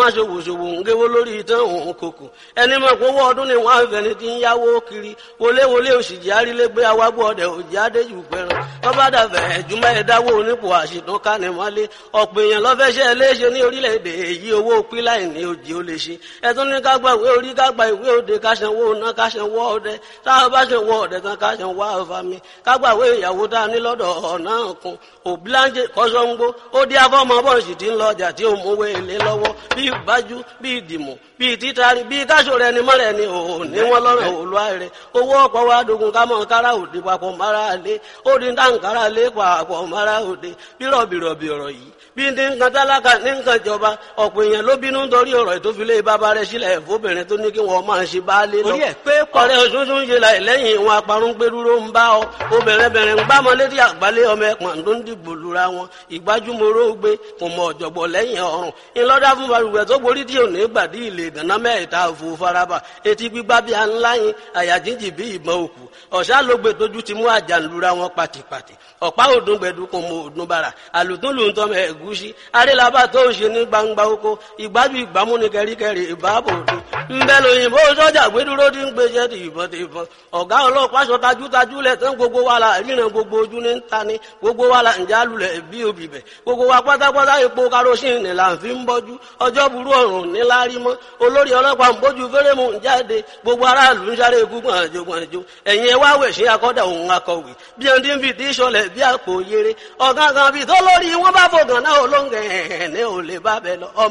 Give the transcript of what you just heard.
àwọn aṣòwòṣòwò ń géwó lórí ìtàn òun kòkò ẹni mọ̀ pé owó ọdún ni wọ́n á fẹ́ni tí ń yáwó kiri wọléwọlé òṣìjì arílégbé awágbó ọdẹ òjì adéjù pẹran tọ́ba dàbẹ̀ ẹ̀júmọ́ ẹ̀dáwó onípò àṣìtún kánimọ́lé ọ̀pọ̀ èèyàn lọ́fẹ́ṣẹ́ léṣe ní orílẹ̀-èdè èyí owó píláì ní òjì ó lè ṣe ẹ̀tún ní ká gba ìwé orí ká gba ìwé òde ká sanwó ná ká sanwó ọdẹ táwọn bá sanwó ọdẹ tán ká sanwó àfàmì ká gba ìwé ìyàwó tá a ní lọ́dọ̀ ọ̀nà kan òbíláńjẹ kọ́sọ́ngbó ó dí afọ́mọ bọ́ọ̀sì tí ń lọ ọjà tí ó mówó èlé lọ́wọ́ bí ìbájú bí ìdìmọ̀ bí títari bí káṣọ rẹ ni mọ́rẹ̀ ni òun ní wọ́n lọ́rọ̀ òlúwa rẹ̀ owó ọ̀pọ̀ wa dogun ká mọ̀ kára òde papọ̀ mara lé ó di dáǹkárá lé papọ̀ mara òde bírọ̀bìrọ̀bì ọ̀rọ̀ yìí bí ní nǹkan tálákà ní nǹkan ìjọba ọ̀pọ̀ èèyàn ló bínú nítorí ọ̀rọ̀ ìtòfilé bàbá rẹ̀ sílẹ̀ fóbìnrin tó ní kí wọ́n máa ṣe baálé lọ. orí ẹ̀ pé pọ̀ ọ̀rẹ́ òṣùṣù ń ṣe láì lẹ́yìn ìwọn aparun gbẹdúró ń bá ọ obìnrin bẹ̀rẹ̀ ń gbámọ létí àgbálẹ̀ ọmọ ẹ̀pọ̀n tó ń dìbò lura wọn ìgbájúmọ́rọ́ gbé kò mọ ọ̀jọ̀gbọ̀ lẹ́yìn ọ̀run ńlọ́dá fún balùwẹ̀ tó borí tí ò ní gbàdí ilé ìdáná mẹ́ta òfò faraba etí gbígbá bí a ńlá yín àyà jíjì bí ìbọn òkú ọ̀sá ló gbé tójú ti mú àjànlura wọn pàtìpàtì ọ̀pá òdùn gbẹ̀dú kò mọ òdùn bàrà àlùtún lù ń tọ́ mẹ́ ẹ̀gúsí arélabà tó ń ṣe ní gbangba oko ìgbájú ìgbámú ni kẹríkẹrí ìbáàbò òde ńbẹ lóyìnbó sọ́jà gbẹdúró ti ń gbéṣẹ́ ti ìbọn ti ìbọn ọ̀gá ọlọ́pàá sọ tajútajú lẹ̀ tán gbogbo wa la ríran gbogbo ojú ní ta ni gbogbo wa la ǹjẹ́ alulẹ̀ bí obì bẹ̀ gbogbo wa pátápátá epo karosín là ń fi ń bọ́jú ọjọ́ burú ọ̀run níláárí mọ́ olórí ọlọ́pàá ń bójú fẹ́rẹ́mù ń jáde gbogbo aráàlú ń sáré gúngbọ̀n àjò gbọ̀njò ẹ̀yìn ẹ̀ wá wẹ̀ sí akọ́dà òun akọ̀wé bí ẹni tí ń fi tí sọlẹ̀ bí àpò yere ọ̀gángan bíi tó lórí wọn bá fògàn náà olóńgẹ̀ ẹ̀ ní ò lè bá bẹ lọ ọmọ